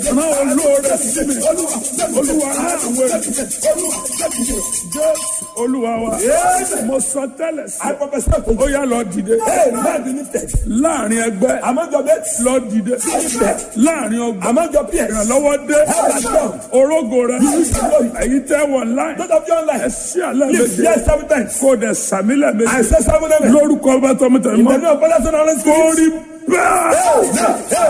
rán olóore sí mi olúwa rán àwọn ènìyàn jẹ́ olúwa wa mo sọ tẹ́lẹ̀ sí I prophesy to you. ó yá lọ dìde Hey, man be lifted. láàrin ẹgbẹ́ Among your mates, lọ dìde láàrin ọgbà among your peers, ìrànlọ́wọ́ dé Help has come. orógo rẹ èyí tẹ́ wọ̀ láì those of you online, ẹ sí àlẹ́ lift méje yes seven times. kó o dẹ̀ sàmílẹ̀ I méje say seven times. lórúkọ ọba tọmọtẹmọ In the name of Father, Son, and Holy kó Spirit. rí bẹ́ẹ̀.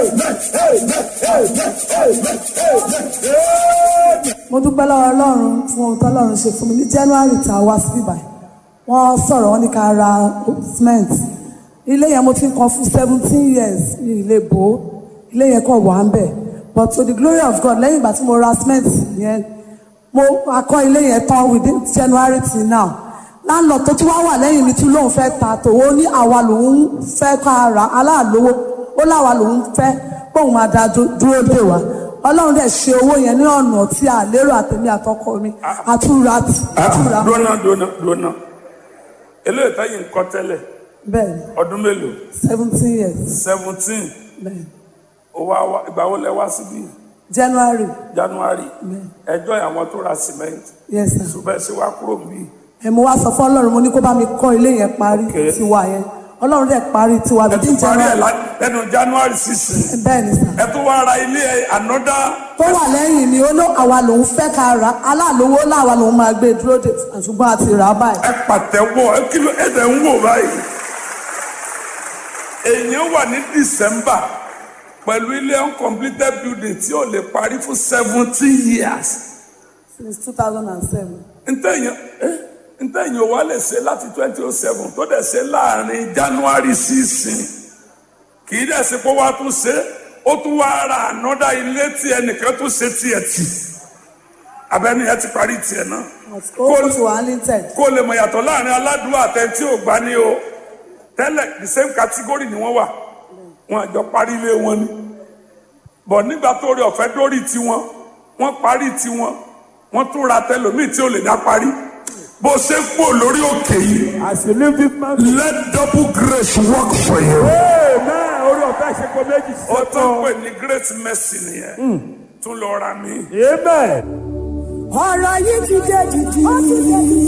mo dúpẹ́ lọ́wọ́ ọlọ́run fún ohun tó ọlọ́run ṣe fún mi ní january tá a wá sí ibà wọ́n sọ̀rọ̀ wọ́n ní ká ra cement ilé yẹn mo ti ń kan fún seventeen years ní ilé bò ó ilé yẹn kàn wà ń bẹ̀ but to the glory of God lẹ́yìn ìgbà tí mo ra cement yẹn mo akọ́ ilé yẹn tán within january till now láńlọ tó tún wá wà lẹ́yìn mi tún lóun fẹ́ ta tòwó ní àwa lòun fẹ́ ká ra aláàlówó ó láwa lòun fẹ́ kóun máa da dú- dúró dè wá ọlọ́run dẹ̀ ṣe owó yẹn ní ọ̀nà tí a lérò àtẹ̀mí àtọkọ mi àtúra àtúra dúnà dúnà dúnà eléyìí táyì ń kọ́ tẹ́lẹ̀ bẹ́ẹ̀ ni ọdún mélòó seventeen years seventeen bẹ́ẹ̀ ni ìgbà wo lẹ wá síbí january january ẹjọ́ àwọn tó ra cement yes sir ṣùgbọ́n ẹ ṣe wá kúrò níbí ẹ̀ mo wá sọ fún ọlọ́run mo ní kó bá mi kọ́ ilé yẹn parí Okay. tiwa yẹn ọlọ́run dẹ̀ parí tiwa ẹ bíi tún parí ẹ january lá- lẹ́nu january sixteen bẹ́ẹ̀ ni sir. ẹ tún wá ra ilé ànọ́dá tó wà lẹ́yìn ni ó ló àwa lòun fẹ́ ká ra aláàlówó láwa lòun máa gbé dúró de ṣùgbọ́n àti rà á báyìí. ẹ pàtẹ́wọ́ ẹ kí ló ẹ dẹ̀ ń wò báyìí èèyàn wà ní december pẹ̀lú ilé uncompleted building tí ò lè parí fún seventeen years since two thousand and seven. ntẹ̀yìn eh, ntẹ̀yìn ò wá lè ṣe láti twenty oh seven tó dẹ̀ ṣe láàrin january sísìn kì í dẹ̀ ṣe pé wàá tún ṣe ó tún wá ra ànọ́dá ilé tí ẹnìkan tún ṣe tiẹ̀ tì abẹ́ni ẹ ti parí tiẹ̀ náà ó ti wà limited. kó lè mọ̀ yàtọ̀ láàrin aládùúgbò àtẹ̀ntí ò gbá ní o tẹ́lẹ̀ the same category ni wọ́n wà wọn àjọ parí ilé wọn ni bọ̀ nígbà tó rí ọ̀fẹ́ dórí tiwọn wọ́n parí tiwọn wọ́n tún ra tẹlòmíì tí ò lè dá parí bó ṣe ń pò lórí òkè yìí As you leave this man, let double grace work for you. amen. Orí ọ̀fẹ́ ṣe kò méjì sí ó tó ń ọ̀tọ̀. pè ní great mercy nìyẹn tún lọ ra mi. Amen. ọ̀rọ̀ yìí ti dé dìdì.